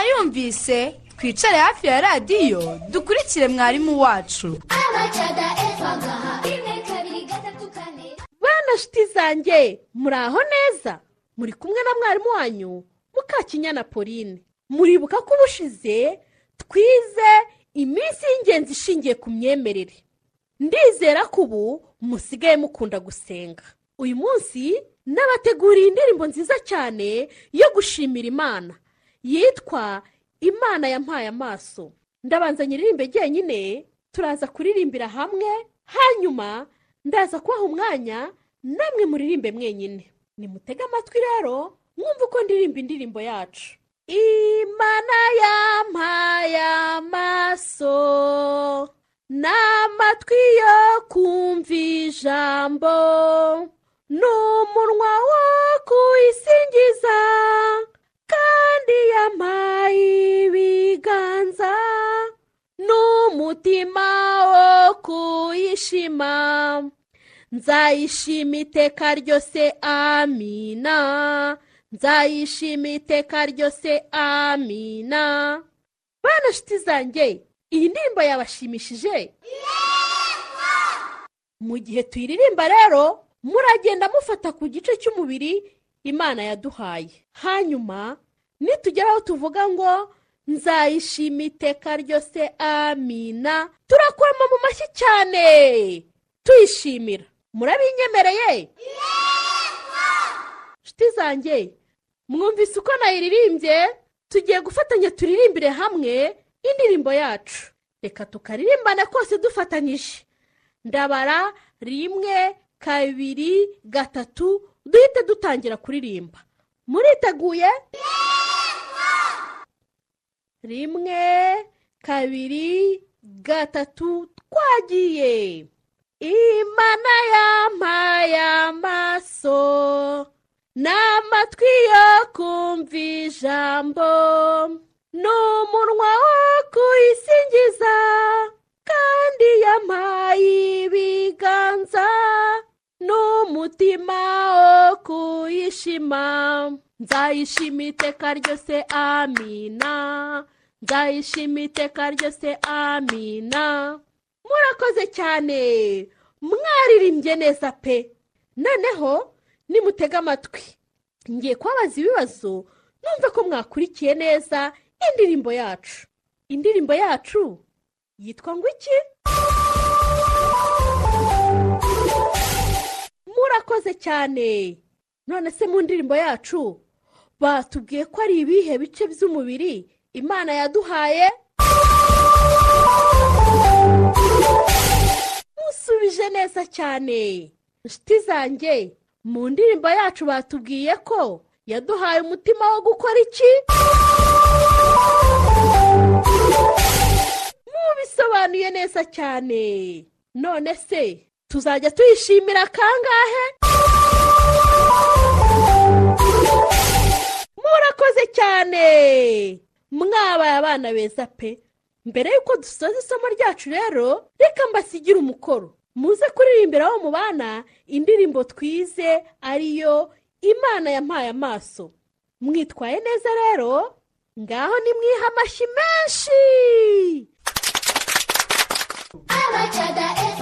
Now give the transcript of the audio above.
twumvise twicare hafi ya radiyo dukurikire mwarimu wacu abacaga efa gaha rimwe kabiri gatatu kane bana shuti zanjye muri aho neza muri kumwe na mwarimu wanyu mukakinyana pauline muribuka ko ubushize twize iminsi y'ingenzi ishingiye ku myemerere ndizera ko ubu musigaye mukunda gusenga uyu munsi nabateguriye indirimbo nziza cyane yo gushimira imana yitwa imana yampaye amaso ndabanza nyiririmbe jyenyine turaza kuririmbira hamwe hanyuma ndaza kubaha umwanya namwe muririmbe mwenyine nimutege amatwi rero mwumve uko ndirimba indirimbo yacu imana yampaye amaso n'amatwi yo kumva ijambo n'umunwa wo kuyisingiza kandi yampaye ibiganza n'umutima wo kuyishima nzayishima iteka ryose amina nzayishima iteka ryose amina bana shuti zanjye iyi ndirimbo yabashimishije mu gihe tuyiririmba rero muragenda mufata ku gice cy'umubiri imana yaduhaye hanyuma nitugera aho tuvuga ngo nzayishima iteka ryose amina turakurama mu mashyi cyane tuyishimira murabinyemereye nshuti zanjye mwumvise uko nayiririmbye tugiye gufatanya turirimbire hamwe indirimbo yacu reka tukaririmbane kose dufatanyije ndabara rimwe kabiri gatatu duhite dutangira kuririmba muriteguye rimwe kabiri gatatu twagiye imana yampaye amaso n'amatwi yo kumva ijambo n'umunwa wo kuyisingiza kandi yampaye ibiganza n'umutima wo kuyishima nzayishima iteka ryose amina nzayishima iteka ryose amina murakoze cyane mwaririmbye neza pe noneho nimutege amatwi ngiye kubabaza ibibazo numve ko mwakurikiye neza indirimbo yacu indirimbo yacu yitwa ngo iki murakoze cyane none se mu ndirimbo yacu batubwiye ko ari ibihe bice by'umubiri imana yaduhaye musubije neza cyane inshuti zanjye mu ndirimbo yacu batubwiye ko yaduhaye umutima wo gukora iki mubisobanuye neza cyane none se tuzajya tuyishimira kangahe murakoze cyane mwabaye abana beza pe mbere y'uko dusoza isomo ryacu rero reka mbasigire umukoro muze kuririmbira abo mu bana indirimbo twize ariyo imana yampaye amaso mwitwaye neza rero ngaho nimwihe amashyi menshi abacaga efa